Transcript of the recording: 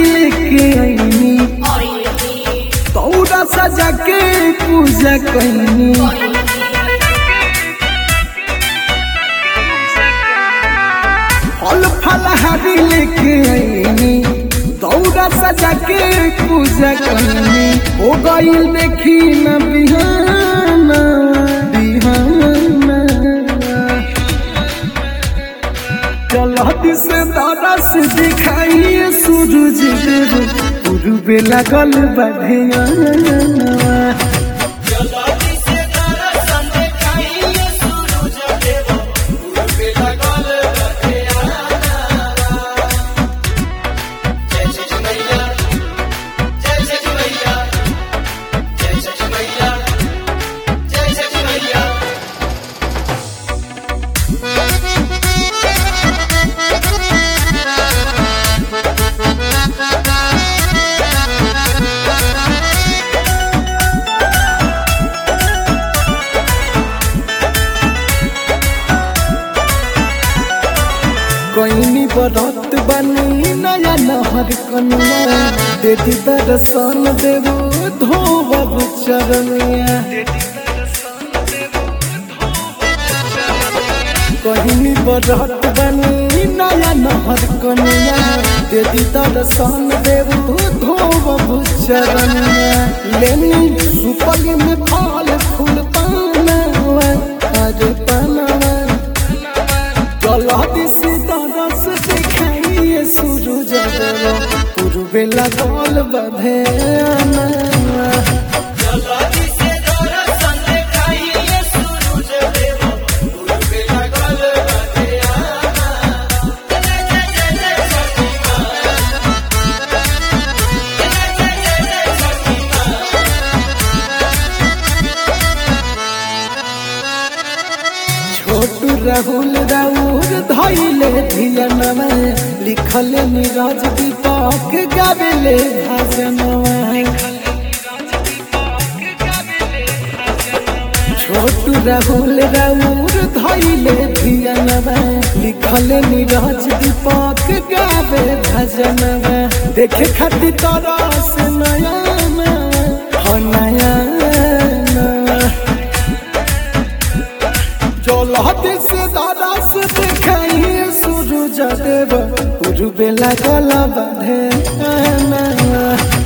लेके आईनी तौरा सजा के पूजा कैनी फल फलहारी लेके आईनी दौरा सजा के पूजा कैनी हो गई देखी न बिहाना बिहाना चलत से दरस दिखाइए सूरज देव पूर्वे लगल बढ़िया कोइनी बरत बनी नया नहर कनुआ देती दर्शन देवो धोबब चरनिया कोइनी बरत बनी नया नहर कनुआ देती दर्शन देवो धोबब चरनिया लेनी सुपल में फल फूल पानवा आज पानवा गलती से तरस दिखाइए सूरज देव पूर्वे लगल बधे छोटू राहुल राउर धैले धियनवा लिखल नीरज दीपक गावेले भजनवा छोटू राहुल राउर धैले धियनवा लिखल नीरज दीपक गावे भजनवा देखे खातिर तरस नया नवा नया नवा चलत से दादा से देखाइए सूरज देव पूर्वे लगल बधे